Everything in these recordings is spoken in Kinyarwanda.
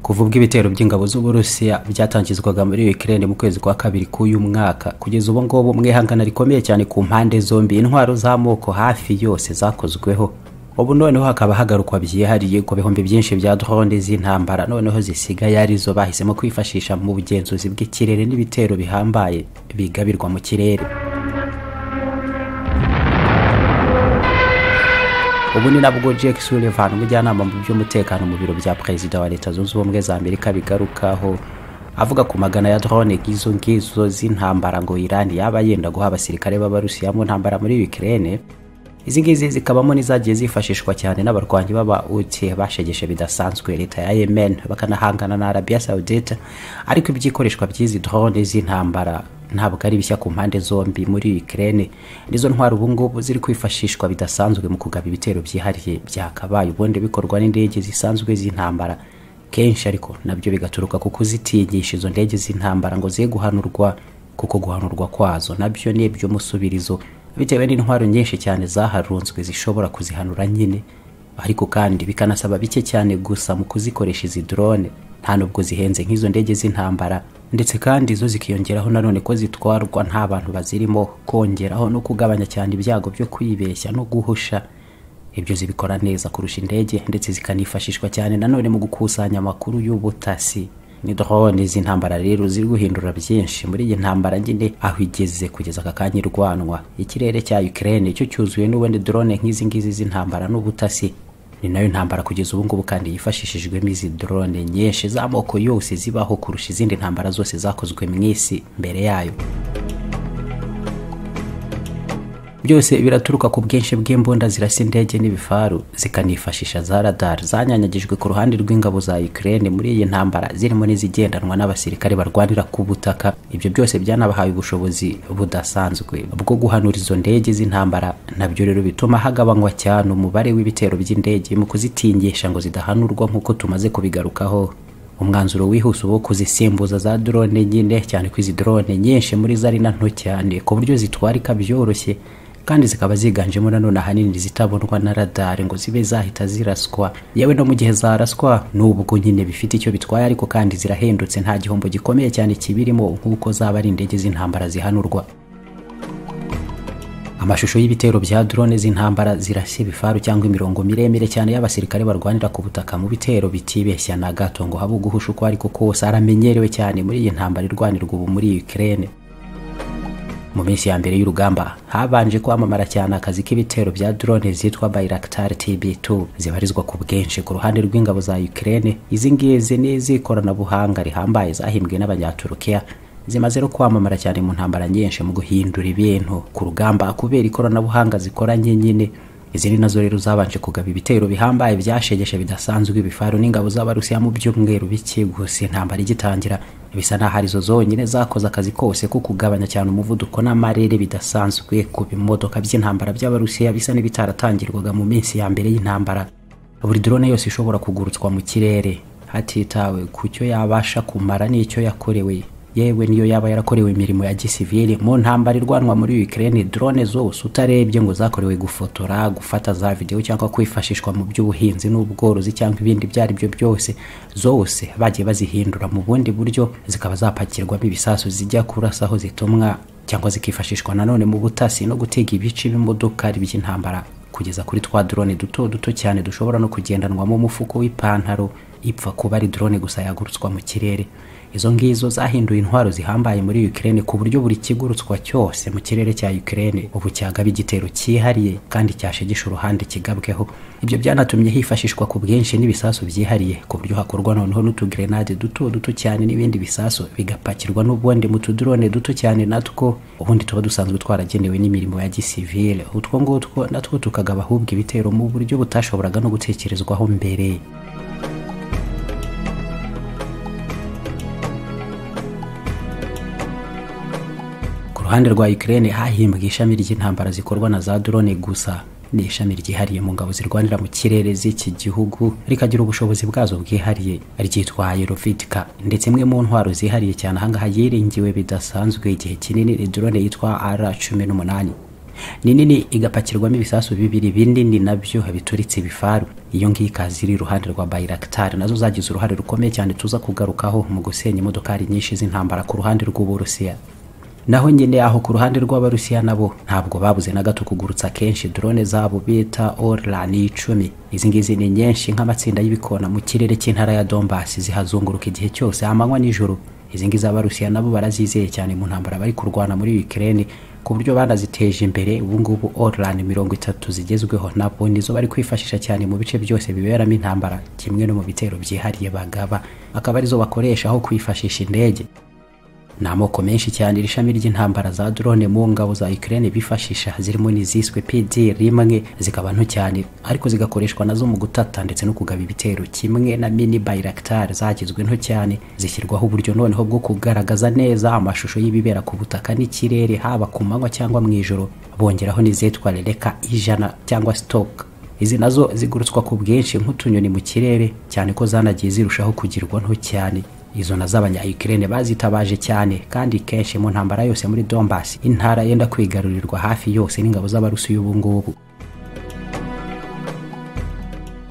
kuva ubwo ibitero by'ingabo z'uburusiya byatangizwaga muri ukraine mu kwezi kwa kabiri k'uyu mwaka kugeza ubu ngubu mwihangana rikomeye cyane ku mpande zombi intwaro z'amoko hafi yose zakozweho ubu noneho hakaba hagarukwa byihariye ku bihumbi byinshi bya drone z'intambara noneho zisigaye arizo bahisemo kwifashisha mu bugenzuzi bw'ikirere n'ibitero bihambaye bigabirwa mu kirere ubu ni nabwo Jack Sullivan umujyanama mu by'umutekano mu biro bya perezida wa leta zunze ubumwe za amerika bigarukaho avuga ku magana ya drone nk'izo ngizo z'intambara ngo iran yaba yenda guha abasirikare b'abarusiya mu ntambara muri ukraine izi ngizi zikabamo n'izagiye zifashishwa cyane n'abarwanyi b'abauti bashegeshe bidasanzwe leta ya yemen bakanahangana na arabiya saudite ariko ibyikoreshwa by'izi drone z'intambara ntabwo ari bishya ku mpande zombi muri ukraine nizo ntwaro ubungubu ziri kwifashishwa bidasanzwe mu kugaba ibitero byihariye byakabaye ubundi bikorwa n'indege zisanzwe z'intambara kenshi ariko nabyo bigaturuka ku kuzitinyisha izo ndege z'intambara ngo ziye guhanurwa kuko guhanurwa kwazo nabyo ni iby'umusubirizo bitewe n'intwaro nyinshi cyane zaharunzwe zishobora kuzihanura nyine ariko kandi bikanasaba bike cyane gusa mu kuzikoresha izi drone nta nubwo zihenze nk'izo ndege z'intambara ndetse kandi zo zikiyongeraho nanone ko zitwarwa nta bantu bazirimo kongeraho no kugabanya cyane ibyago byo kwibeshya no guhusha ibyo zibikora neza kurusha indege ndetse zikanifashishwa cyane nanone mu gukusanya amakuru y'ubutasi ni drone z'intambara rero ziri guhindura byinshi muri iyi ntambara nyine aho igeze kugeza aka kanya irwanwa ikirere cya Ukraine cyo cyuzuye n'ubundi drone nk'izi ngizi z'intambara n'ubutasi ni nayo ntambara kugeza ubu ngubu kandi yifashishijwemo izi drone nyinshi z'amoko yose zibaho kurusha izindi ntambara zose zakozwe mu isi mbere yayo byose biraturuka ku bwinshi bw'imbunda zirasa indege n'ibifaru zikanifashisha za radar zanyanyagijwe ku ruhande rw'ingabo za Ukraine muri iyi ntambara zirimo n'izigendanwa n'abasirikare barwanira ku butaka ibyo byose byanabahaye ubushobozi budasanzwe bwo guhanura izo ndege z'intambara nabyo rero bituma hagabanywa cyane umubare w'ibitero by'indege mu kuzitingisha ngo zidahanurwa nk'uko tumaze kubigarukaho umwanzuro wihuse wo kuzisimbuza za drone nyine cyane ko izi drone nyinshi muri zo ari na nto cyane ku buryo zitwarika byoroshye kandi zikaba ziganjemo nanone ahanini zitabonwa na radari ngo zibe zahita ziraswa yewe no mu gihe zaraswa nubwo nyine bifite icyo bitwaye ariko kandi zirahendutse nta gihombo gikomeye cyane kibirimo nk'uko zaba ari indege z'intambara zihanurwa amashusho y'ibitero bya drone z'intambara zirashya ibifaru cyangwa imirongo miremire cyane y'abasirikare barwanira ku butaka mu bitero bitibeshya na gato ngo habe uguhusha uko ariko kose aramenyerewe cyane muri iyi ntambara irwanirwa ubu muri Ukraine mu minsi ya mbere y'urugamba habanje kwamamara cyane akazi k'ibitero bya drone zitwa Bayraktar TB2 zibarizwa ku bwinshi ku ruhande rw'ingabo za Ukraine izi ngizi ni iz'ikoranabuhanga rihambaye zahimbwe n'abanyaturukiya zimaze no kwamamara cyane mu ntambara nyinshi mu guhindura ibintu ku rugamba kubera ikoranabuhanga zikoranye nyine izindi nazo rero zabanje kugaba ibitero bihambaye byashegeshe bidasanzwe ibifaru n'ingabo z'abarusiya mu byumweru bike gusa intambara igitangira bisa naho arizo zonyine zakoze akazi kose ko kugabanya cyane umuvuduko n'amarere bidasanzwe ku bimodoka by'intambara by'abarusiya bisa n'ibitaratangirwaga mu minsi ya mbere y'intambara buri drone yose ishobora kugurutswa mu kirere hatitawe ku cyo yabasha kumara n'icyo yakorewe yewe niyo yaba yarakorewe imirimo ya gisivili mu ntambara irwanwa muri Ukraine drone zose utarebye ngo zakorewe gufotora gufata za video cyangwa kwifashishwa mu by'ubuhinzi n'ubworozi cyangwa ibindi ibyo ari byo byose zose bagiye bazihindura mu bundi buryo zikaba zapakirwamo ibisasu zijya kurasa aho zitumwa cyangwa zikifashishwa nanone mu butasi no gutega ibice b'imodoka by'intambara kugeza kuri twa drone duto duto cyane dushobora no kugendanwamo umufuko w'ipantaro ipfa kuba ari drone gusa yagurutswa mu kirere izo ngizo zahinduye intwaro zihambaye muri Ukraine ku buryo buri kigurutswa cyose mu kirere cya Ukraine ubu cyagaba igitero cyihariye kandi cyashegesha uruhande kigabweho ibyo byanatumye hifashishwa ku bwinshi n'ibisasu byihariye ku buryo hakorwa noneho n'utugrenade duto duto cyane n'ibindi bisasu bigapakirwa n'ubundi mu tudrone duto cyane natwo ubundi tuba dusanzwe twaragenewe n'imirimo ya gisivile utwo ngutwo natwo tukagaba ahubwo ibitero mu buryo butashoboraga no gutekerezwaho mbere ruhande rwa Ukraine hahimbwe ishami ry'intambara zikorwa na za drone gusa ni ishami ryihariye mu ngabo zirwanira mu kirere z'iki gihugu rikagira ubushobozi bwazo bwihariye ryitwa Aerovitica ndetse imwe mu ntwaro zihariye cyane ahangaha yiringiwe bidasanzwe igihe kinini drone yitwa R18 ni nini igapakirwamo ibisasu bibiri binini nabyo bituritse ibifaru iyo ngiyo ikaza iri iruhande rwa bayiraktari nazo zagize uruhare rukomeye cyane tuza kugarukaho mu gusenya imodokari nyinshi z'intambara ku ruhande rw'uburusiya naho nyine aho ku ruhande rw'abarusiya nabo ntabwo babuze na gato kugurutsa kenshi drone zabo bita orlani icumi izi ngizi ni nyinshi nk'amatsinda y'ibikona mu kirere cy'intara ya dombasi zihazunguruka igihe cyose amanywa n'ijoro izi ngizi abarusiya nabo barazizeye cyane mu ntambara bari kurwana muri ukraine ku buryo banaziteje imbere ubu ngubu orlani mirongo itatu zigezweho nabo nizo bari kwifashisha cyane mu bice byose biberamo intambara kimwe no mu bitero byihariye bagaba akaba arizo bakoresha aho kwifashisha indege ni amoko menshi cyane iri shami ry'intambara za drone mu ngabo za Ukraine bifashisha zirimo n'iziswe PD rimwe zikaba nto cyane ariko zigakoreshwa nazo mu gutata ndetse no kugaba ibitero kimwe na mini Bayraktar zagizwe nto cyane zishyirwaho uburyo noneho bwo kugaragaza neza amashusho y'ibibera ku butaka n'ikirere haba ku manywa cyangwa mu ijoro bongeraho n'izitwa rereka ijana cyangwa stock izi nazo zigurutswa ku bwinshi nk'utunyoni mu kirere cyane ko zanagiye zirushaho kugirwa nto cyane izo na z'abanya Ukraine bazitabaje cyane kandi kenshi mu ntambara yose muri Donbass intara yenda kwigarurirwa hafi yose n'ingabo z'abarusi y'ubu ngubu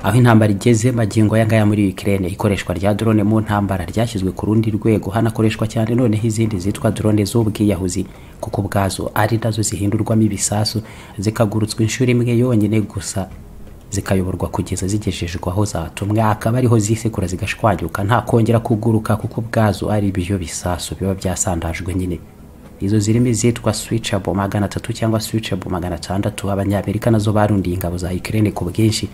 aho intambara igeze magingo aya ngaya muri Ukraine ikoreshwa rya drone mu ntambara ryashyizwe ku rundi rwego hanakoreshwa cyane noneho izindi zitwa drone z'ubwiyahuzi kuko ubwazo ari nazo zihindurwamo ibisasu zikagurutswa inshuro imwe yonyine gusa zikayoborwa kugeza zigejejwe aho zatumwe akaba ariho zisekura zigashwanyuka nta kongera kuguruka kuko ubwazo ari ibyo bisasu biba byasandajwe nyine izo zirimo izitwa switchable magana atatu cyangwa switchable magana atandatu abanyamerika nazo barundiye ingabo za Ukraine ku bwinshi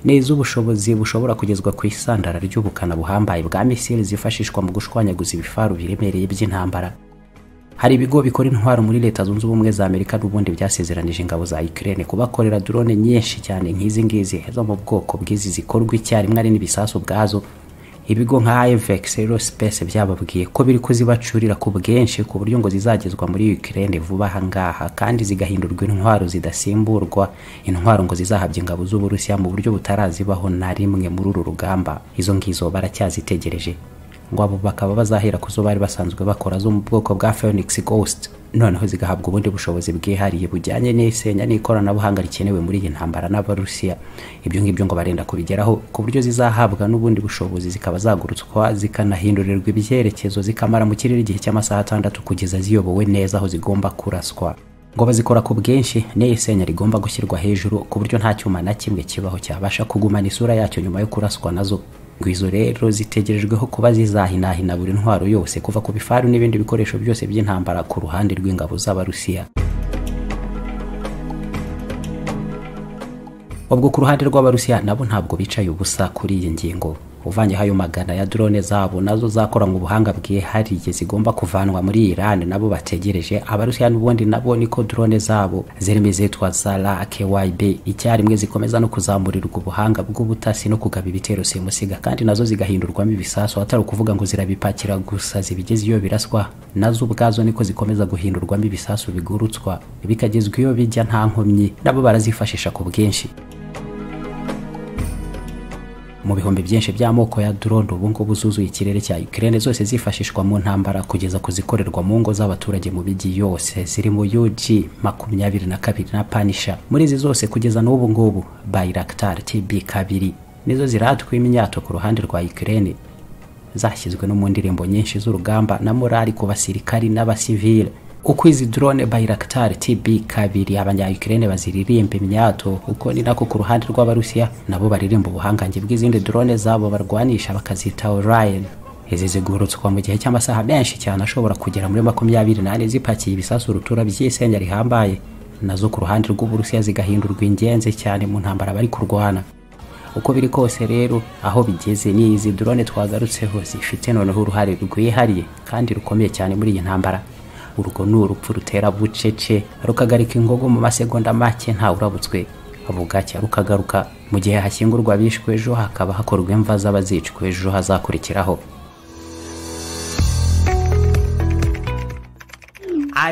ni iz'ubushobozi bushobora kugezwa ku isandara ry'ubukana buhambaye bwa misile zifashishwa mu gushwanyaguza ibifaru biremereye by'intambara hari ibigo bikora intwaro muri leta zunze ubumwe za amerika n'ubundi byasezeranije ingabo za ukraine kubakorera drone nyinshi cyane nk'izi ngizi zo mu bwoko bw'izi zikorwa icyarimwe ari n'ibisasu ubwazo ibigo nka avex aerospace byababwiye ko biri kuzibacurira ku bwinshi ku buryo ngo zizagezwa muri ukraine vuba aha ngaha kandi zigahindurwa intwaro zidasimburwa intwaro ngo zizahabya ingabo z'uburusiya mu buryo butarazibaho na rimwe muri uru rugamba izo ngizo baracyazitegereje ngo abo bakaba bazahera ku zo bari basanzwe bakora zo mu bwoko bwa Phoenix Ghost noneho zigahabwa ubundi bushobozi bwihariye bujyanye n'isenya n'ikoranabuhanga rikenewe muri iyi ntambara n'abarusiya ibyo ngibyo ngo barenda kubigeraho ku buryo zizahabwa n'ubundi bushobozi zikaba zagurutswa zikanahindurirwa ibyerekezo zikamara mu kirere igihe cy'amasaha atandatu kugeza ziyobowe neza aho zigomba kuraswa ngo bazikora ku bwinshi n'iyi senya rigomba gushyirwa hejuru ku buryo nta cyuma na kimwe kibaho cyabasha kugumana isura yacyo nyuma yo kuraswa nazo ngo izo rero zitegerejweho kuba zizahinahina buri ntwaro yose kuva ku bifaru n'ibindi bikoresho byose by'intambara ku ruhande rw'ingabo z'abarusiya ubwo ku ruhande rw'abarusiya nabo ntabwo bicaye ubusa kuri iyi ngingo uvanyeho ayo magana ya drone zabo nazo zakoranywe ubuhanga bwihariye zigomba kuvanwa muri Iran nabo bategereje abarusiya n'ubundi nabo niko drone zabo zirimo izitwa Zara KYB icyarimwe zikomeza no kuzamurirwa ubuhanga bw'ubutasi no kugaba ibitero simusiga kandi nazo zigahindurwamo ibisasu atari ukuvuga ngo zirabipakira gusa zibigeze iyo biraswa nazo ubwazo niko zikomeza guhindurwamo ibisasu bigurutswa bikagezwa iyo bijya nta nkomyi nabo barazifashisha ku bwinshi mu bihumbi byinshi by'amoko ya drone ubu ngubu zuzuye ikirere cya Ukraine zose zifashishwa mu ntambara kugeza kuzikorerwa mu ngo z'abaturage mu bijyi yose zirimo UG makumyabiri na kabiri na Panisha muri izi zose kugeza n'ubu ngubu Bayraktar TB kabiri nizo ziratwa imyato ku ruhande rwa Ukraine zashyizwe no mu ndirimbo nyinshi z'urugamba na morali ku basirikari n'abasivile uko izi drone Bayraktar TB kabiri abanya Ukraine baziririmba imyato uko ni nako ku ruhande rw'abarusiya nabo baririmba ubuhangange bw'izindi drone zabo barwanisha bakazita Orion izi zigurutswa mu gihe cy'amasaha menshi cyane ashobora kugera muri makumyabiri n'ane zipakiye ibisasu rutura by'isenya rihambaye nazo ku ruhande rw'uburusiya zigahindurwa ingenzi cyane mu ntambara bari kurwana uko biri kose rero aho bigeze ni izi drone twagarutseho zifite noneho uruhare rwihariye kandi rukomeye cyane muri iyi ntambara urwo ni urupfu rutera bucece rukagarika ingogo mu masegonda make nta urabutswe bugacya rukagaruka mu gihe hashyingurwa abishwe ejo hakaba hakorwa imva z'abazicwa ejo hazakurikiraho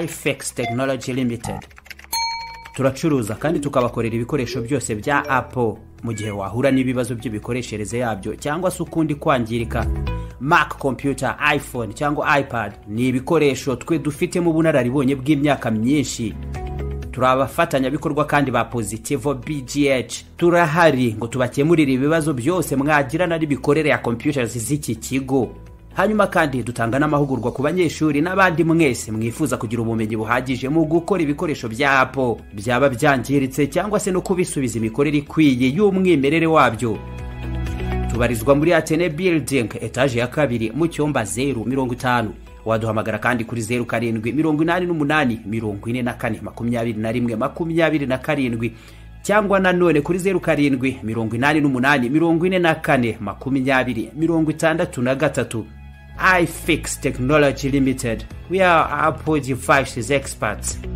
ifex tekinoloji limitedi turacuruza kandi tukabakorera ibikoresho byose bya apo mu gihe wahura n'ibibazo by'imikoreshereze yabyo cyangwa se ukundi kwangirika mac computer iphone cyangwa ipad ni ibikoresho twe dufitemo ubunararibonye bw'imyaka myinshi turi abafatanyabikorwa kandi ba pozitivo bgh turahari ngo tubakemurire ibibazo byose mwagirana n'imikorere ya computers z'iki kigo hanyuma kandi dutanga n'amahugurwa ku banyeshuri n'abandi mwese mwifuza kugira ubumenyi buhagije mu gukora ibikoresho bya apo byaba byangiritse cyangwa se no kubisubiza imikorere ikwiye y'umwimerere wabyo tubarizwa muri atene building etaje ya kabiri mu cyumba zeru mirongo itanu waduhamagara kandi kuri zeru karindwi mirongo inani n'umunani mirongo ine na kane makumyabiri na rimwe makumyabiri na karindwi cyangwa nanone kuri zeru karindwi mirongo inani n'umunani mirongo ine na kane makumyabiri mirongo itandatu na gatatu ifix technology limited we are apple devices experts